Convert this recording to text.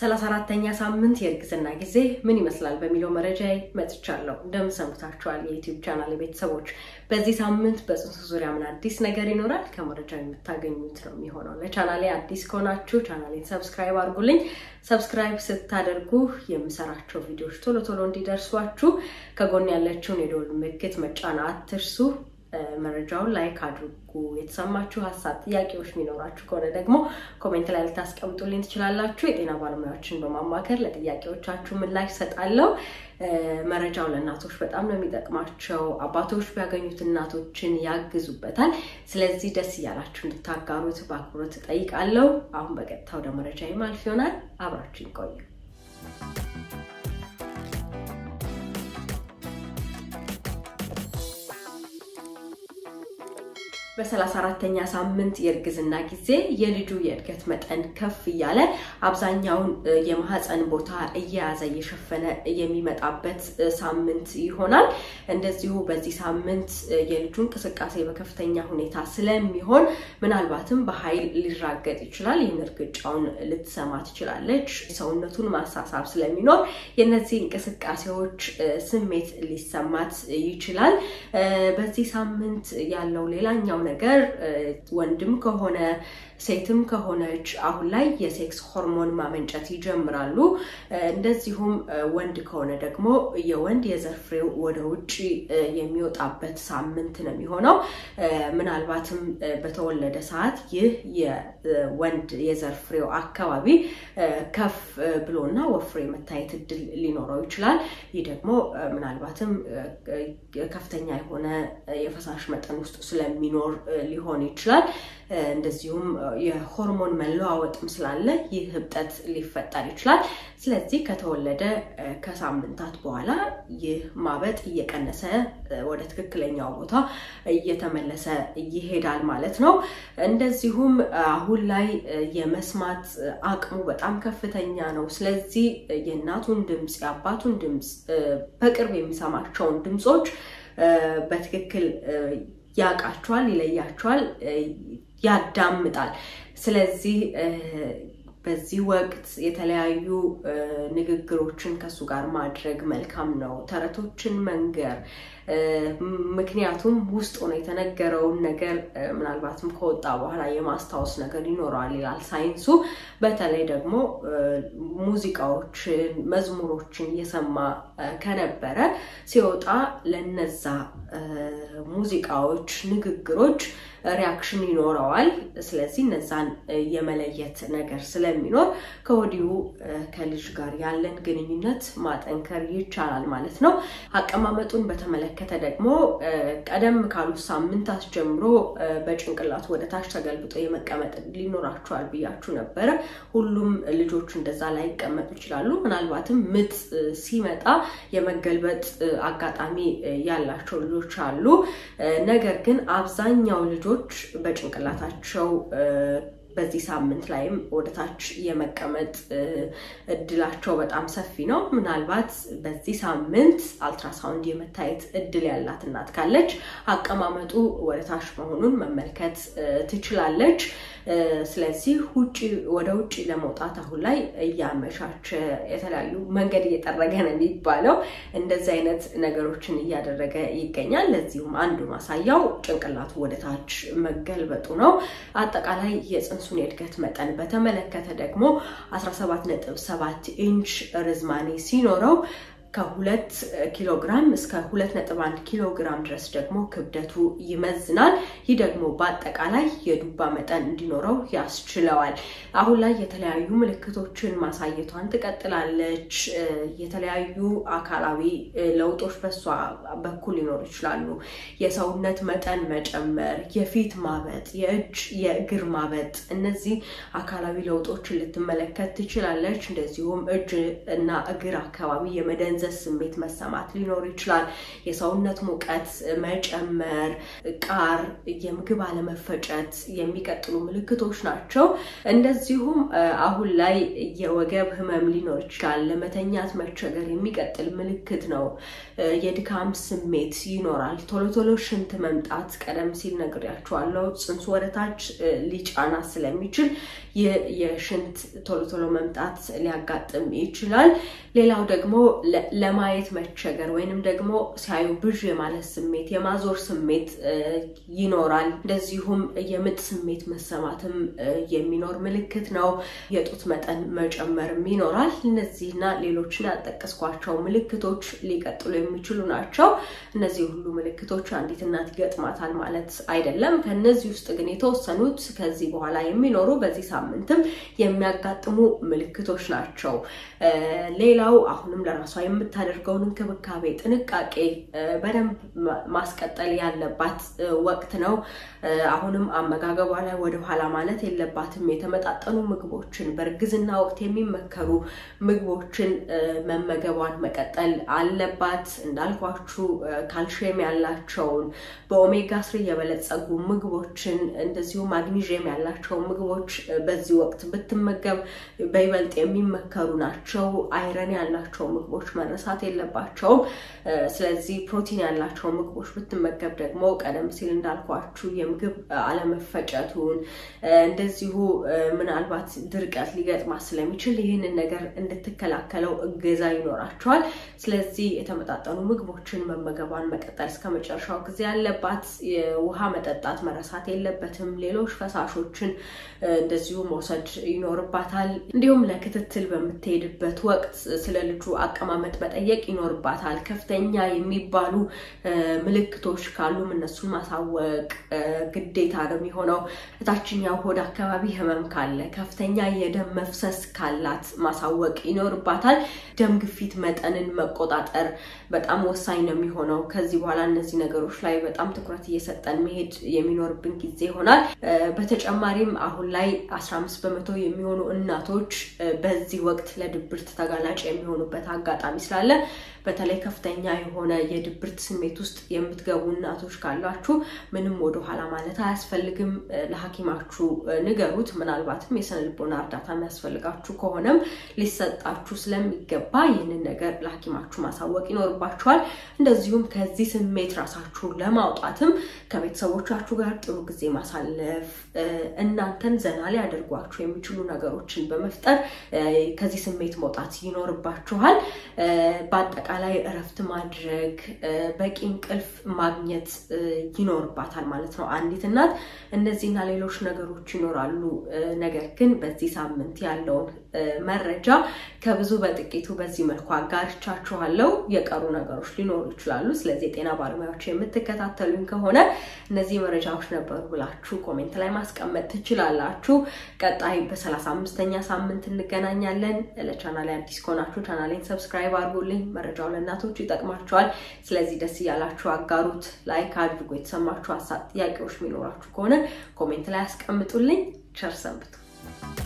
ሰላሳ አራተኛ ሳምንት የእርግዝና ጊዜ ምን ይመስላል በሚለው መረጃ መጥቻለሁ። እንደምን ሰንብታችኋል የዩቲዩብ ቻናል ቤተሰቦች? በዚህ ሳምንት በፅንሱ ዙሪያ ምን አዲስ ነገር ይኖራል? ከመረጃው የምታገኙት ነው የሚሆነው። ለቻናሌ አዲስ ከሆናችሁ ቻናሌን ሰብስክራይብ አድርጉልኝ። ሰብስክራይብ ስታደርጉ የምሰራቸው ቪዲዮዎች ቶሎ ቶሎ እንዲደርሷችሁ ከጎን ያለችውን የደወል ምልክት መጫን አትርሱ። መረጃውን ላይክ አድርጉ። የተሰማችሁ ሀሳብ፣ ጥያቄዎች የሚኖራችሁ ከሆነ ደግሞ ኮሜንት ላይ ልታስቀምጡልኝ ትችላላችሁ። የጤና ባለሙያዎችን በማማከር ለጥያቄዎቻችሁ ምላሽ ሰጣለሁ። መረጃው ለእናቶች በጣም ነው የሚጠቅማቸው። አባቶች ቢያገኙት እናቶችን ያግዙበታል። ስለዚህ ደስ እያላችሁ እንድታጋሩት በአክብሮት እጠይቃለሁ። አሁን በቀጥታ ወደ መረጃ ማልፍ ይሆናል። አብራችሁ ይቆዩ። በሰላሳ አራተኛ ሳምንት የእርግዝና ጊዜ የልጁ የእድገት መጠን ከፍ እያለ አብዛኛውን የማህፀን ቦታ እየያዘ እየሸፈነ የሚመጣበት ሳምንት ይሆናል። እንደዚሁ በዚህ ሳምንት የልጁ እንቅስቃሴ በከፍተኛ ሁኔታ ስለሚሆን ምናልባትም በኃይል ሊራገጥ ይችላል። ይህን እርግጫውን ልትሰማ ትችላለች። ሰውነቱን ማሳሳብ ስለሚኖር የነዚህ እንቅስቃሴዎች ስሜት ሊሰማት ይችላል። በዚህ ሳምንት ያለው ሌላኛው ነገር ወንድም ከሆነ ሴትም ከሆነች አሁን ላይ የሴክስ ሆርሞን ማመንጨት ይጀምራሉ። እንደዚሁም ወንድ ከሆነ ደግሞ የወንድ የዘር ፍሬው ወደ ውጭ የሚወጣበት ሳምንት ነው የሚሆነው። ምናልባትም በተወለደ ሰዓት ይህ የወንድ የዘር ፍሬው አካባቢ ከፍ ብሎና ወፍሮ የመታየት እድል ሊኖረው ይችላል። ይህ ደግሞ ምናልባትም ከፍተኛ የሆነ የፈሳሽ መጠን ውስጥ ስለሚኖር ሊሆን ይችላል። እንደዚሁም የሆርሞን መለዋወጥም ስላለ ይህ ህብጠት ሊፈጠር ይችላል። ስለዚህ ከተወለደ ከሳምንታት በኋላ ይህ ማበጥ እየቀነሰ ወደ ትክክለኛው ቦታ እየተመለሰ ይሄዳል ማለት ነው። እንደዚሁም አሁን ላይ የመስማት አቅሙ በጣም ከፍተኛ ነው። ስለዚህ የእናቱን ድምፅ፣ የአባቱን ድምፅ በቅርብ የሚሰማቸውን ድምፆች በትክክል ያውቃቸዋል፣ ይለያቸዋል፣ ያዳምጣል። ስለዚህ በዚህ ወቅት የተለያዩ ንግግሮችን ከሱ ጋር ማድረግ መልካም ነው። ተረቶችን መንገር ምክንያቱም ውስጥ ሆኖ የተነገረውን ነገር ምናልባትም ከወጣ በኋላ የማስታወስ ነገር ይኖረዋል ይላል ሳይንሱ። በተለይ ደግሞ ሙዚቃዎችን፣ መዝሙሮችን እየሰማ ከነበረ ሲወጣ ለነዛ ሙዚቃዎች፣ ንግግሮች ሪያክሽን ይኖረዋል። ስለዚህ እነዛን የመለየት ነገር ስለሚኖር ከወዲሁ ከልጅ ጋር ያለን ግንኙነት ማጠንከር ይቻላል ማለት ነው። አቀማመጡን በተመለከተ ደግሞ ቀደም ካሉት ሳምንታት ጀምሮ በጭንቅላቱ ወደ ታች ተገልብጦ የመቀመጥ ሊኖራቸዋል ብያችሁ ነበረ። ሁሉም ልጆች እንደዛ ላይ ይቀመጡ ይችላሉ። ምናልባትም ምጥ ሲመጣ የመገልበጥ አጋጣሚ ያላቸው ልጆች አሉ። ነገር ግን አብዛኛው ልጆች በጭንቅላታቸው በዚህ ሳምንት ላይም ወደታች የመቀመጥ እድላቸው በጣም ሰፊ ነው። ምናልባት በዚህ ሳምንት አልትራሳውንድ የመታየት እድል ያላት እናት ካለች አቀማመጡ ወደታች መሆኑን መመልከት ትችላለች። ስለዚህ ውጭ ወደ ውጭ ለመውጣት አሁን ላይ እያመቻቸ የተለያዩ መንገድ እየጠረገ ነው የሚባለው እንደዚህ አይነት ነገሮችን እያደረገ ይገኛል። ለዚሁም አንዱ ማሳያው ጭንቅላቱ ወደታች መገልበጡ ነው። አጠቃላይ የፅንሱን የእድገት መጠን በተመለከተ ደግሞ 17.7 ኢንች ርዝማኔ ሲኖረው ከሁለት ኪሎ ግራም እስከ ሁለት ነጥብ አንድ ኪሎ ግራም ድረስ ደግሞ ክብደቱ ይመዝናል። ይህ ደግሞ በአጠቃላይ የዱባ መጠን እንዲኖረው ያስችለዋል። አሁን ላይ የተለያዩ ምልክቶችን ማሳየቷን ትቀጥላለች። የተለያዩ አካላዊ ለውጦች በሷ በኩል ሊኖሩ ይችላሉ። የሰውነት መጠን መጨመር፣ የፊት ማበጥ፣ የእጅ የእግር ማበጥ፣ እነዚህ አካላዊ ለውጦችን ልትመለከት ትችላለች። እንደዚሁም እጅ እና እግር አካባቢ የመደንዘ የመደንዘዝ ስሜት መሰማት ሊኖር ይችላል። የሰውነት ሙቀት መጨመር፣ ቃር፣ የምግብ አለመፈጨት የሚቀጥሉ ምልክቶች ናቸው። እንደዚሁም አሁን ላይ የወገብ ህመም ሊኖር ይችላል። ለመተኛት መቸገር የሚቀጥል ምልክት ነው። የድካም ስሜት ይኖራል። ቶሎ ቶሎ ሽንት መምጣት፣ ቀደም ሲል ነግሬያቸዋለሁ። ጽንሱ ወደታች ሊጫና ስለሚችል የሽንት ቶሎ ቶሎ መምጣት ሊያጋጥም ይችላል። ሌላው ደግሞ ለማየት መቸገር ወይንም ደግሞ ሲያዩ ብዥ የማለት ስሜት፣ የማዞር ስሜት ይኖራል። እንደዚሁም የምጥ ስሜት መሰማትም የሚኖር ምልክት ነው። የጡት መጠን መጨመርም ይኖራል። እነዚህና ሌሎችን ያልጠቀስኳቸው ምልክቶች ሊቀጥሉ የሚችሉ ናቸው። እነዚህ ሁሉ ምልክቶች አንዲት እናት ይገጥማታል ማለት አይደለም። ከነዚህ ውስጥ ግን የተወሰኑት ከዚህ በኋላ የሚኖሩ በዚህ ሳምንትም የሚያጋጥሙ ምልክቶች ናቸው። ሌላው አሁንም ለራሷ የምታደርገውን እንክብካቤ፣ ጥንቃቄ በደንብ ማስቀጠል ያለባት ወቅት ነው። አሁንም አመጋገቧ ላይ ወደኋላ ማለት የለባትም። የተመጣጠኑ ምግቦችን በእርግዝና ወቅት የሚመከሩ ምግቦችን መመገቧን መቀጠል አለባት። እንዳልኳችሁ ካልሽየም ያላቸውን በኦሜጋ ስሪ የበለጸጉ ምግቦችን እንደዚሁ ማግኒዥየም ያላቸው ምግቦች በዚህ ወቅት ብትመገብ በይበልጥ የሚመከሩ ናቸው። አይረን ያላቸው ምግቦች መረሳት የለባቸውም። ስለዚህ ፕሮቲን ያላቸው ምግቦች ብትመገብ ደግሞ ቀደም ሲል እንዳልኳችሁ የምግብ አለመፈጨቱን እንደዚሁ ምናልባት ድርቀት ሊገጥማት ስለሚችል ይህንን ነገር እንድትከላከለው እገዛ ይኖራቸዋል። ስለዚህ የተመጣጠኑ ምግቦችን መመገቧን መቀጠል እስከ መጨረሻው ጊዜ ያለባት። ውሃ መጠጣት መረሳት የለበትም። ሌሎች ፈሳሾችን እንደዚሁ መውሰድ ይኖርባታል። እንዲሁም ለክትትል በምትሄድበት ወቅት ስለ ልጁ አቀማመጥ መጠየቅ ይኖርባታል። ከፍተኛ የሚባሉ ምልክቶች ካሉም እነሱን ማሳወቅ ግዴታ ነው የሚሆነው። እታችኛው ሆድ አካባቢ ህመም ካለ፣ ከፍተኛ የደም መፍሰስ ካላት ማሳወቅ ይኖርባታል። ደም ግፊት መጠንን መቆጣጠር በጣም ወሳኝ ነው የሚሆነው። ከዚህ በኋላ እነዚህ ነገሮች ላይ በጣም ትኩረት እየሰጠን መሄድ የሚኖርብን ጊዜ ይሆናል። በተጨማሪም አሁን ላይ 15 በመቶ የሚሆኑ እናቶች በዚህ ወቅት ለድብርት ተጋላጭ የሚሆኑበት አጋጣሚ ስላለ በተለይ ከፍተኛ የሆነ የድብርት ስሜት ውስጥ የምትገቡ እናቶች ካላችሁ ምንም ወደኋላ ማለት አያስፈልግም። ለሐኪማችሁ ንገሩት። ምናልባትም የስነ ልቦና እርዳታ የሚያስፈልጋችሁ ከሆነም ሊሰጣችሁ ስለሚገባ ይህንን ነገር ለሐኪማችሁ ማሳወቅ ይኖርባችኋል። እንደዚሁም ከዚህ ስሜት ራሳችሁን ለማውጣትም ከቤተሰቦቻችሁ ጋር ጥሩ ጊዜ ማሳለፍ፣ እናንተን ዘና ሊያደርጓችሁ የሚችሉ ነገሮችን በመፍጠር ከዚህ ስሜት መውጣት ይኖርባችኋል። በአጠቃላይ እረፍት ማድረግ፣ በቂ እንቅልፍ ማግኘት ይኖርባታል ማለት ነው አንዲት እናት። እነዚህና ሌሎች ነገሮች ይኖራሉ። ነገር ግን በዚህ ሳምንት ያለውን መረጃ ከብዙ በጥቂቱ በዚህ መልኩ አጋርቻችኋለሁ። የቀሩ ነገሮች ሊኖሩ ይችላሉ። ስለዚህ የጤና ባለሙያዎች የምትከታተሉኝ ከሆነ እነዚህ መረጃዎች ነበሩ ብላችሁ ኮሜንት ላይ ማስቀመጥ ትችላላችሁ። ቀጣይ በሰላሳ አምስተኛ ሳምንት እንገናኛለን። ለቻናሌ አዲስ ከሆናችሁ ቻናሌን ሰብስክራይብ አድርጉልኝ። መረጃው ለእናቶች ይጠቅማቸዋል። ስለዚህ ደስ እያላችሁ አጋሩት፣ ላይክ አድርጉ። የተሰማችሁ ሀሳብ፣ ጥያቄዎች የሚኖራችሁ ከሆነ ኮሜንት ላይ አስቀምጡልኝ። ቸር ሰንብቱ።